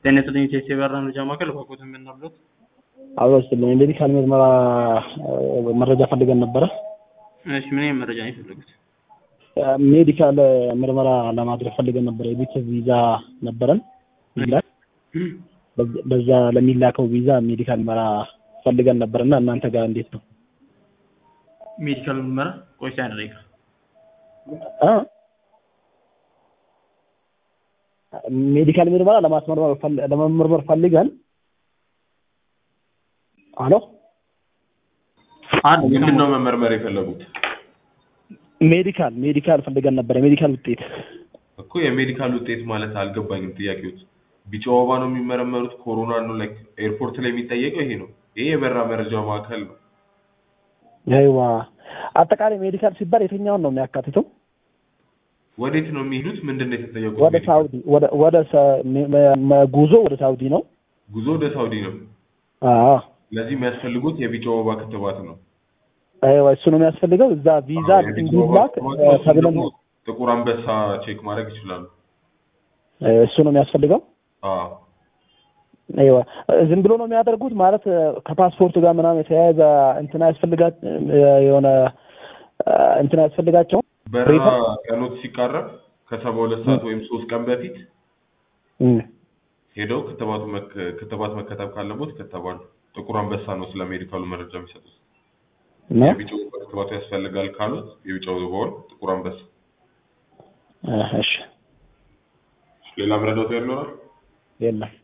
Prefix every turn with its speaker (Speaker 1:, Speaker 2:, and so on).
Speaker 1: ጤና ይስጥልኝ ቴስት የበራ መረጃ ማዕከል ባቆት የምናብሎት
Speaker 2: አበስልኝ ሜዲካል ምርመራ መረጃ ፈልገን ነበረ።
Speaker 1: እሺ ምን አይነት መረጃ ነው የፈለጉት?
Speaker 2: ሜዲካል ምርመራ ለማድረግ ፈልገን ነበረ። የቤተሰብ ቪዛ ነበረን ይላል። በዛ ለሚላከው ቪዛ ሜዲካል ምርመራ ፈልገን ነበር እና እናንተ ጋር እንዴት ነው?
Speaker 1: ሜዲካል ምርመራ ቆይታ ያደረገ
Speaker 2: አ ሜዲካል ምርመራ ለማስመርመር ፈል- ለመመርመር ፈልገን አሎ
Speaker 1: አንድ
Speaker 3: ምንድን ነው መመርመር የፈለጉት?
Speaker 2: ሜዲካል ሜዲካል ፈልገን ነበር። የሜዲካል ውጤት
Speaker 3: እኮ የሜዲካል ውጤት ማለት አልገባኝም ጥያቄዎች። ቢጫ ወባ ነው የሚመረመሩት? ኮሮና ነው? ላይክ ኤርፖርት ላይ የሚጠየቀው ይሄ ነው። ይሄ የበራ መረጃ ማዕከል ነው።
Speaker 2: አይዋ አጠቃላይ ሜዲካል ሲባል የትኛውን ነው የሚያካትተው?
Speaker 3: ወዴት ነው የሚሄዱት? ምንድን ነው የተጠየቁት?
Speaker 2: ወደ
Speaker 3: ሜዲካል?
Speaker 2: ሳውዲ ወደ ወደ ሰ- መ- መ- ጉዞ ወደ ሳውዲ ነው።
Speaker 3: ጉዞ ወደ ሳውዲ ነው።
Speaker 2: አዎ
Speaker 3: ለዚህ የሚያስፈልጉት የቢጫ ወባ ክትባት ነው።
Speaker 2: አይዋ እሱ ነው የሚያስፈልገው። እዛ ቪዛ
Speaker 3: አዎ፣ የቢጫ ወባ
Speaker 2: እንዲላክ
Speaker 3: ክትባት
Speaker 2: እ፣
Speaker 3: ነው። እሱን
Speaker 2: ተብለን
Speaker 3: ደግሞ ጥቁር አንበሳ ቼክ ማድረግ ይችላሉ።
Speaker 2: እ፣ እሱ ነው የሚያስፈልገው።
Speaker 3: አዎ
Speaker 2: አይዋ ዝም ብሎ ነው የሚያደርጉት ማለት እ፣ ከፓስፖርት ጋር ምናምን የተያያዘ እንትን ያስፈልጋት እ፣ የሆነ እ፣ እንትን ያስፈልጋቸው
Speaker 3: በረራ
Speaker 2: ሪፈር?
Speaker 3: ቀኖት ሲቃረብ ከሰባ ሁለት ሰዓት ወይም ሶስት ቀን በፊት
Speaker 2: እም፣
Speaker 3: ሄደው ክትባቱ መክ- ክትባት መከተብ ካለቦት ይከተባሉ። ጥቁር አንበሳ ነው ስለ ሜዲካሉ መረጃ የሚሰጡት።
Speaker 2: ነው
Speaker 3: የቢጫ ወባ ክትባቱ ያስፈልጋል ካሉት የቢጫ ወባውን ጥቁር አንበሳ።
Speaker 2: እ፣ እሺ
Speaker 3: ሌላ መረዳት ይኖራል?
Speaker 2: የለም